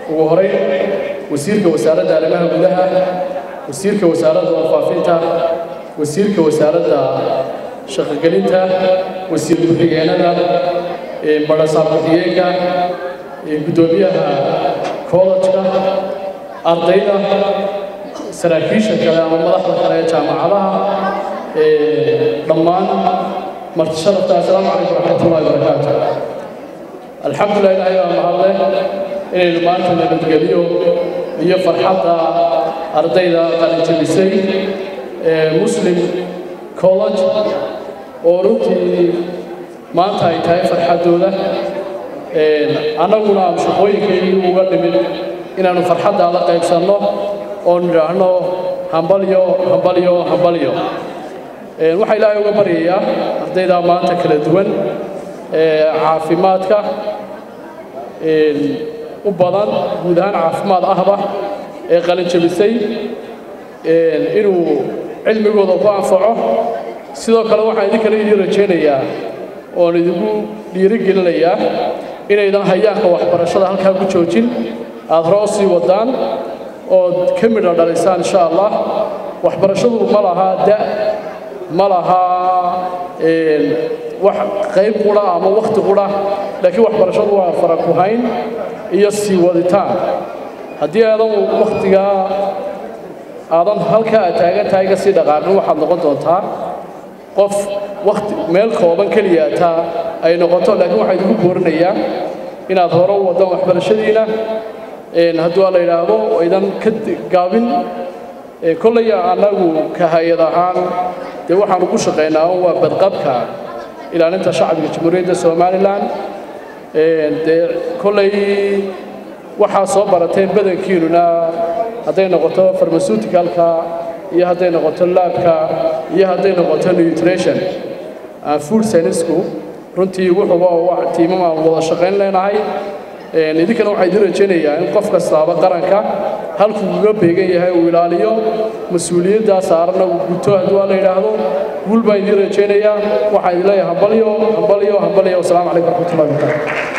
ugu horeyn wasiirka wasaaradda arrimaha gudaha wasiirka wasaaradda warfaafinta wasiirka wasaaradda shaqogelinta wasiir ku-xigeenada barasaab ku-xigeenka guddoomiyaha kollejka ardayda saraakiisha kale ama madaxda kale ee jaamacadaha dhammaan marti sharafta assalaamu calaykum waraxmatullahi wabarakaatu alxamdulilah ilaahay baa mahadle inaynu maanta nabadgeliyo iyo farxadda ardayda qalinjabisay muslim college oo runtii maanta ay tahay farxaddooda annaguna aan shaqooyinkaygii uga dhimin inaannu farxaddaada qaybsanno oo nidhaahno hambalyo hambalyo hambalyo waxaa ilaahay uga baryayaa ardayda maanta kala duwan caafimaadka u badan guud ahaan caafimaad ahba ee qalinjabisay inuu cilmigooda ku anfaco sidoo kale waxaan idinkana idiin rajaynayaa oon idinku dhiirigelinayaa inaydan hayaanka waxbarashada halkaa ku joojin aad hore u sii wadaan ood ka midha dhalisaan insha allah waxbarashadu ma lahaa da ma lahaa wax qayb qura ama wakhti qura laakiin waxbarashadu waa fara ku hayn iyo sii waditaan haddii aadan wakhtigaa aadan halkaa aad taagan tahay ka sii dhaqaaqin waxaad noqon doontaa qof wakti meel kooban keliya taa ay noqoto laakiin waxaa idinku boorinayaa inaad hore u wadaan waxbarashadiina hadduu la yidhaahdo aydan ka gaabin kolley annagu ka hay-ad ahaan dee waxaanu ku shaqaynaa waa badqabka ilaalinta shacbiga jamhuuriyadda somalilan dee kolley waxaa soo barateen badankiinuna hadday noqoto farmaseuticalka iyo hadday noqoto laabka iyo hadday noqoto nutrition food scienceku runtii wuxuuba tiimam aan wada shaqayn leenahay idinkana waxaa idin rajaynayaa in qof kastaaba qaranka halkuu uga beegan yahay uu ilaaliyo mas-uuliyaddaa saaranna uu guto hadduu la yidhaahdo guul baan idin rajaynayaa waxaan idin leeyahay hambalyo hambalyo hambalyo wasalaamu calaykum waraxmatullahi wabarakatu